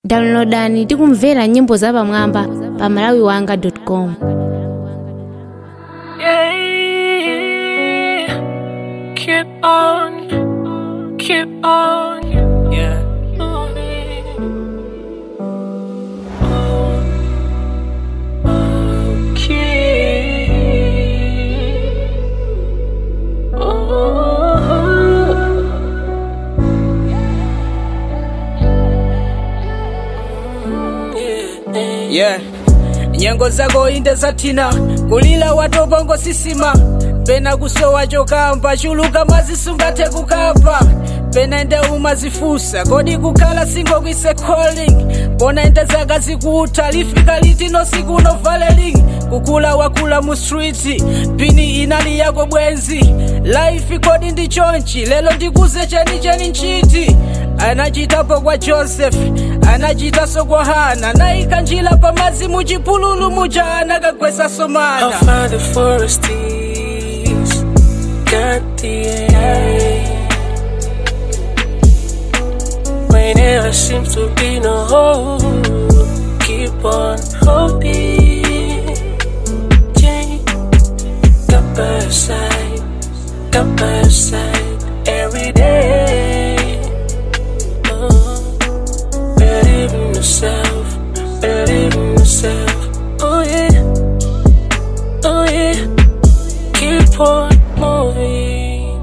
downloadani ndi kumvera nyimbo zapamwamba pa malawiwanga.com Yeah, keep on, keep on, yeah. yeah nyengo zako inde zathina kulila watokongo sisima pena kusowa chokamba chuluka mazisungathe kukapa pena ende umazifusa kodi kukhala singo kwise calling pona ende zaka zikutha lifika litino siku no valeling kukula wakula mu street pini inali yako bwenzi life kodi ndi chonchi lelo ndikuze cheni cheni nchiti anachitapo kwa joseph anachitaso kwa hana naika njila pamazi muchipululu muja anakagwesa somana I'll find the foresties, got the air. When there seems to be no hope, keep on hoping. Change, got by your side, got by your side every day. Oh, believe in yourself, believe in yourself. Oh yeah. Oh yeah, keep on moving.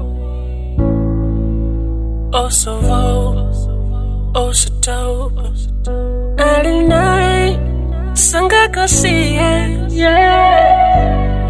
Oh so low, oh so dope. Early night, sangaka see it, yeah.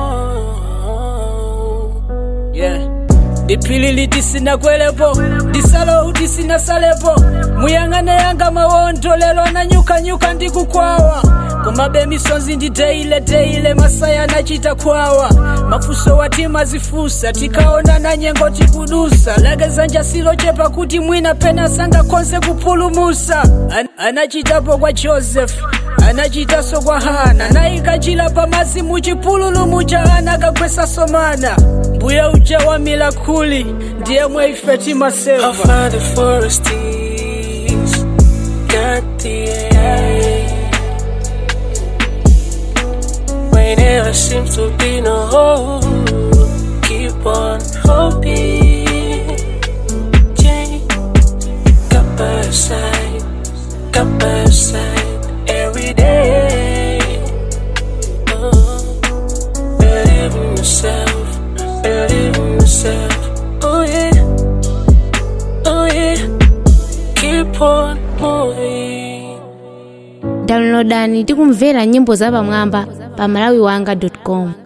Oh, yeah. dipilili tisinakwelepo disalo tisinasalepo muyang'ane yanga mawondo lelo ananyukanyuka ndikukwawa komabe misonzi ndi teile teile masaya anachita kwawa mafuso watima zifusa tikaona na nyengo tikudusa lageza njasilo chepa kuti mwina pena sangakonse kupulumusa An anachitapo kwa joseph anachitaso kwa hana naikachila pamazi muchipululu muja anakagwesa somana mbuya uja wa milakuli ndiye mwaife I'll timaseva find the foresties, got the air. When there seems to be no hope, keep on hoping. Change, got by your side, got by your side every day. Oh, believe in yourself, believe in yourself. Oh yeah. Oh yeah, keep on moving. downloadani ndi kumvera nyimbo zapamwamba pa malawiwanga.com